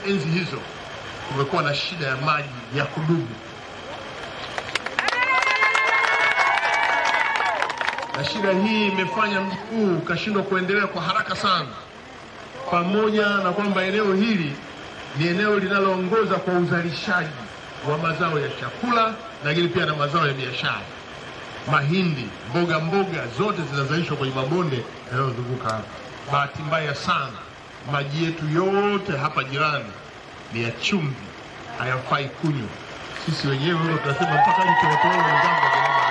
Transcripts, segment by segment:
enzi hizo kumekuwa na shida ya maji ya kudumu, na shida hii imefanya mji huu ukashindwa kuendelea kwa haraka sana, pamoja na kwamba eneo hili ni eneo linaloongoza kwa uzalishaji wa mazao ya chakula, lakini pia na mazao ya biashara. Mahindi, mboga mboga zote zinazalishwa kwenye mabonde yanayozunguka hapa. Bahati mbaya sana, maji yetu yote hapa jirani ni ya chumvi, hayafai kunywa. Sisi wenyewe huyo tunasema mpaka mtootoo wenzangu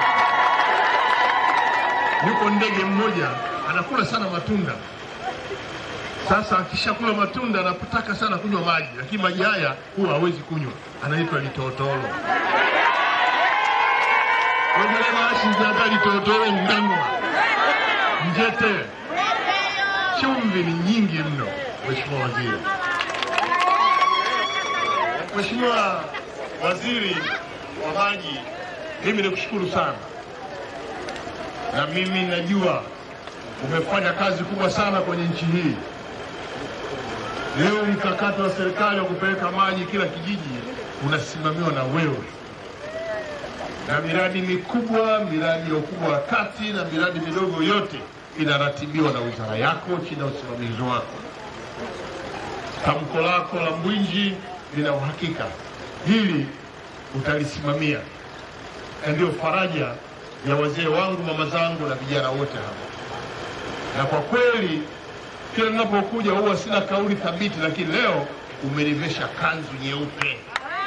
yuko ndege mmoja anakula sana matunda. Sasa akishakula matunda anapotaka sana kunywa maji, lakini maji haya huwa hawezi kunywa, anaitwa litotolo. ogelemaashizaga litotolo ngangwa njete. Chumvi ni nyingi mno, Mheshimiwa Waziri. Mheshimiwa Waziri wa Maji, mimi nikushukuru sana na mimi najua umefanya kazi kubwa sana kwenye nchi hii. Leo mkakati wa serikali wa kupeleka maji kila kijiji unasimamiwa na wewe, na miradi mikubwa, miradi ya ukubwa wa kati na miradi midogo yote inaratibiwa na wizara yako chini ya usimamizi wako. Tamko lako la Mbwinji lina uhakika hili utalisimamia, na ndio faraja ya wazee wangu, mama zangu na vijana wote hapa. Na kwa kweli kila ninapokuja huwa sina kauli thabiti, lakini leo umenivesha kanzu nyeupe,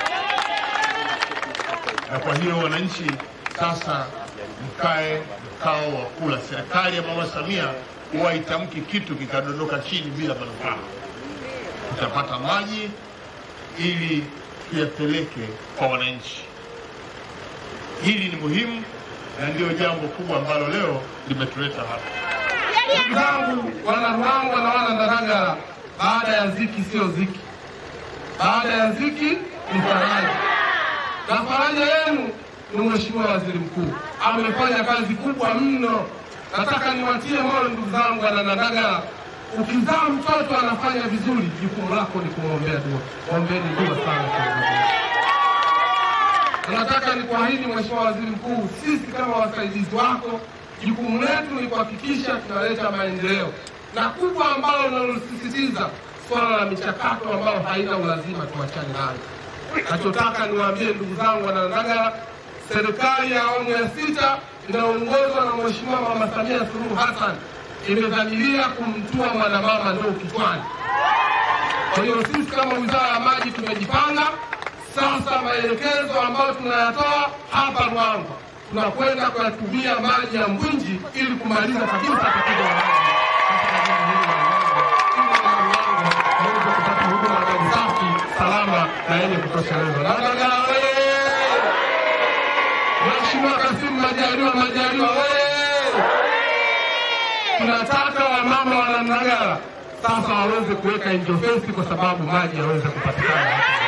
na kwa hiyo wananchi sasa mkae mkao wa kula. Serikali ya mama Samia huwa itamki kitu kikadondoka chini bila manufaa. Tutapata maji ili tuyapeleke kwa wananchi. Hili ni muhimu na ndiyo jambo kubwa ambalo leo limetuleta hapa. Ndugu zangu wana Ruangwa na wana Ndagala, baada ya ziki sio ziki, baada ya ziki ni faraja, na faraja yenu ni Mheshimiwa Waziri Mkuu, amefanya kazi kubwa mno. Nataka niwatie moyo ndugu zangu wana Ndagala, ukizaa mtoto anafanya vizuri, jukumu lako ni kumwombea dua. Ombeni dua sana kiongozi wetu. Nataka nikuahidi Mheshimiwa Waziri Mkuu, sisi kama wasaidizi wako, jukumu letu ni kuhakikisha tunaleta maendeleo, na kubwa ambalo linalosisitiza swala la michakato ambayo haina ulazima, tuachane nayo. Nachotaka niwaambie ndugu zangu Wanandagala, serikali ya awamu ya sita inayoongozwa na Mheshimiwa Mama Samia Suluhu Hassan imedhamiria kumtua mwanamama ndoo kichwani. Kwa hiyo sisi kama Wizara ya Maji tumejipanga sasa. Maelekezo ambayo tunayatoa hapa Ruangwa, tunakwenda kuyatumia maji ya Mbwinji ili kumaliza kabisa tatizo la maji katika jiji hili la Ruangwa, ili wana Ruangwa waweze kupata huduma ya maji safi, salama na yenye kutosheleza. Ndagala oye! Mheshimiwa Kasimu Majaliwa Majaliwa oye! Tunataka wamama wana Ndagala sasa waweze kuweka interface kwa sababu maji yaweze kupatikana hapa.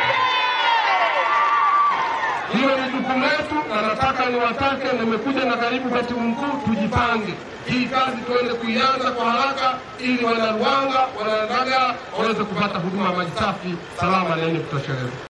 Hiyo ni jukumu letu, na nataka niwatake, nimekuja na karibu katibu mkuu, tujipange hii kazi tuende kuianza kwa haraka, ili wana Ruangwa wana Ndagala waweze kupata huduma ya maji safi, salama na yenye kutosheleza.